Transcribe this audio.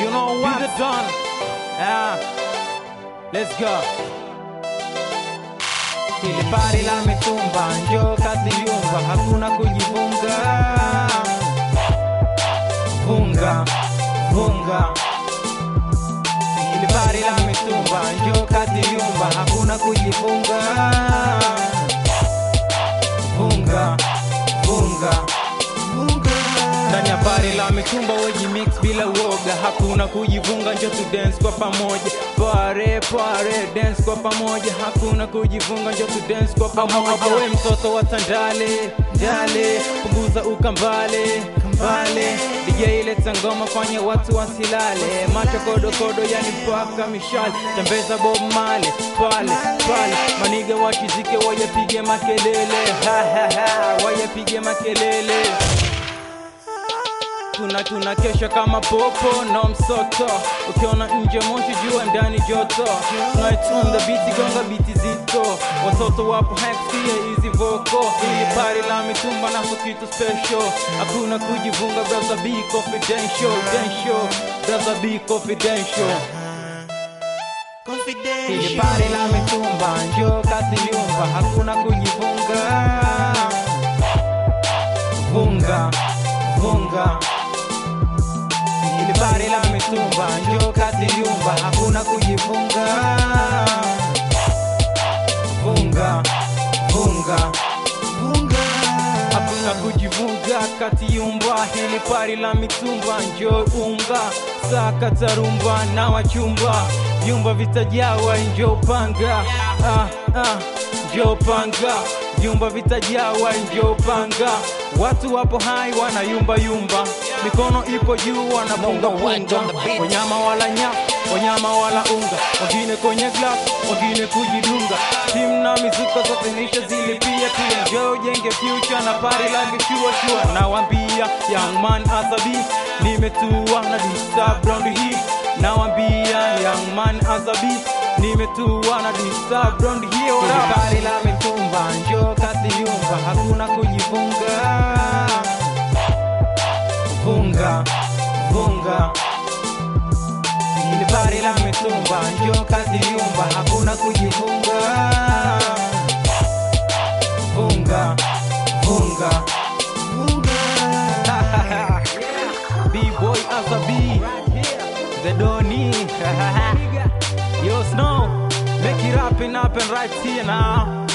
You know what? Be the Don. Yeah. Let's go. Hili pari la mitumba, njoo kazi yumba, hakuna kujivunga. Vunga, vunga. Hili pari la mitumba, njoo kazi yumba, hakuna kujivunga. Vunga, vunga. Ndani ya pari la mitumba weji mix bila uoga, hakuna kujivunga, njo tu dance kwa pamoja. Pare pare dance kwa pamoja, hakuna kujivunga, njo tu dance kwa pamoja. We mtoto wa Tandale dale, punguza ukambale kambale, DJ leta ngoma, fanya watu wasilale, macho kodokodo, yani mpaka mishale, tembeza Bob Marley pale pale, maniga wachizike, wayapige makelele, ha ha ha, wayapige makelele tuna tuna kesha kama popo no msoto ukiona nje moshi jua ndani joto Night on the beat gonga biti zito watoto wapo hakusikia hizi voko ili pari la mitumba na kitu special hakuna kujivunga brother be confidential confidential brother be confidential ili pari la mitumba njoo kasi yumba hakuna kujivunga vunga vunga ili pari la mitumba njoo kasi yumba hakuna kujifunga vunga vunga hakuna kujivunga kati yumba hili pari la mitumba njoo unga saka tarumba na wachumba vyumba vitajawa njoo panga ah, ah, njoo panga vyumba vitajawa njoo panga watu wapo hai wana yumba yumba mikono ipo juu wanapunga punga wanyama wala nya wanyama wala unga wengine kwenye glass wengine kujidunga timu na mizuka zote nisha zilipia pia njoo jenge future na pari lake shua shua nawambia young man asabi nimetua na disturb round hii nawambia young man asabi nimetua na disturb round hii ora pari la mitumba njoo kasi yumba hakuna kujifunga vunga vunga ili pari la mitumba njoo kazi yumba hakuna kujifunga vunga vunga B-boy Asabi The Doni Yo Snow Make it happen happen right here now